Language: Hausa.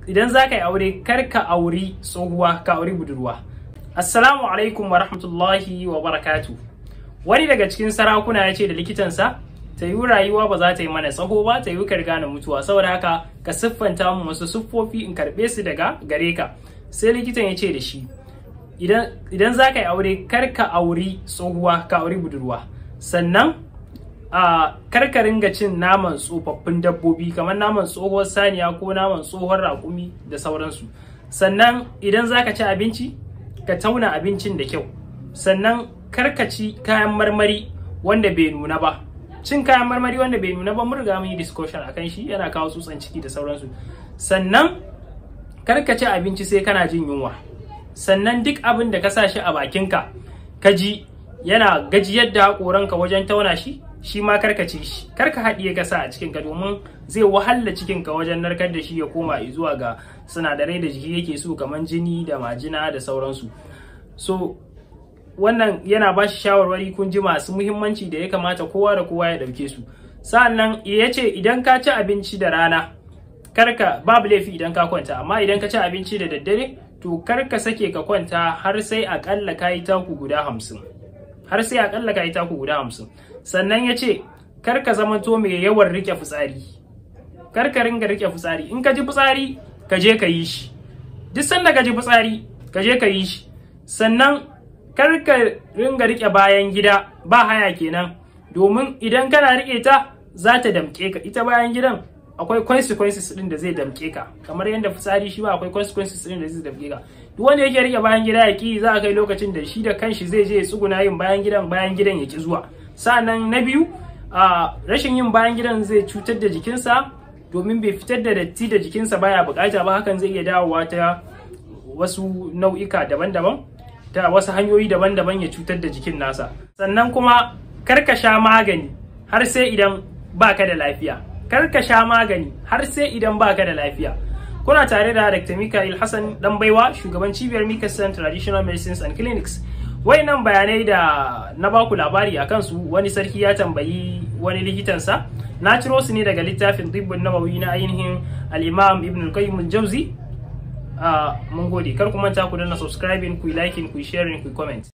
idan za ka yi aure kar ka auri tsohuwa ka auri budurwa assalamu alaikum wa rahmatullahi wa barakatu wani daga cikin sarakuna ya ce da likitansa ta yi rayuwa ba za ta yi mana tsaho ba ta yi ka riga na mutuwa saboda haka ka siffanta mu wasu siffofi in karɓe su daga gare ka sai likitan ya ce da shi idan za ka yi aure kar ka auri tsohuwa ka auri budurwa sannan a karka ringa cin naman tsofaffin dabbobi kamar naman tsohuwar saniya ko naman tsohon raƙumi da sauransu sannan idan za ka ci abinci ka tauna abincin da kyau sannan karka ci kayan marmari wanda bai nuna ba cin kayan marmari wanda bai nuna ba mun riga mun yi discussion akan shi yana kawo tsutsan ciki da sauransu sannan karka ci abinci sai kana jin yunwa sannan duk abin da ka sa shi a bakinka ka ji yana gajiyar da haƙoranka wajen tauna shi shi ma karka ci shi karka haɗiye ka sa a cikinka domin zai wahala cikinka wajen narkar da shi ya koma zuwa ga sinadarai da jiki yake so kamar jini da majina da sauransu so wannan yana ba shi shawarwari kun ji masu muhimmanci da ya kamata kowa da kowa ya ɗauke su sa'annan ya ce idan ka ci abinci da rana karka babu laifi idan ka kwanta amma idan ka ci abinci da daddare to karka sake ka kwanta har sai akalla ka yi taku guda hamsin har sai akalla ka yi taku guda hamsin sannan ya ce kar ka zama to mai yawan rike fitsari kar ka ringa rike fitsari in ka ji fitsari ka je ka yi shi duk sanda ka ji fitsari ka je ka yi shi sannan kar ka ringa rike bayan gida ba haya kenan domin idan kana rike ta za ta damke ka ita bayan gidan akwai consequences din da zai damke ka kamar yadda fitsari shi ba akwai consequences din da zai damke ka duk wanda yake rike bayan gida ya ki za a kai lokacin da shi da kanshi zai je ya tsuguna yin bayan gidan bayan gidan ya ki zuwa sa'annan na biyu a rashin yin bayan gidan zai cutar da jikinsa domin bai fitar da datti da jikinsa baya bukata ba hakan zai iya dawowa ta wasu nau'ika daban-daban ta wasu hanyoyi daban-daban ya cutar da jikin nasa sannan kuma karka sha magani har sai idan baka da lafiya karka sha magani har sai idan baka da lafiya kuna tare da Dr. Mikael Hassan dan baiwa shugaban cibiyar Mikasan Traditional Medicines and Clinics wayannan bayanai da na baku labari a kansu wani sarki ya tambayi wani likitansa na ciro su ne daga littafin dibbin nawawi na ainihin al-imam ibn al-qayyim al-jawzi mun gode kar ku manta ku danna subscribing ku liking ku sharing ku comment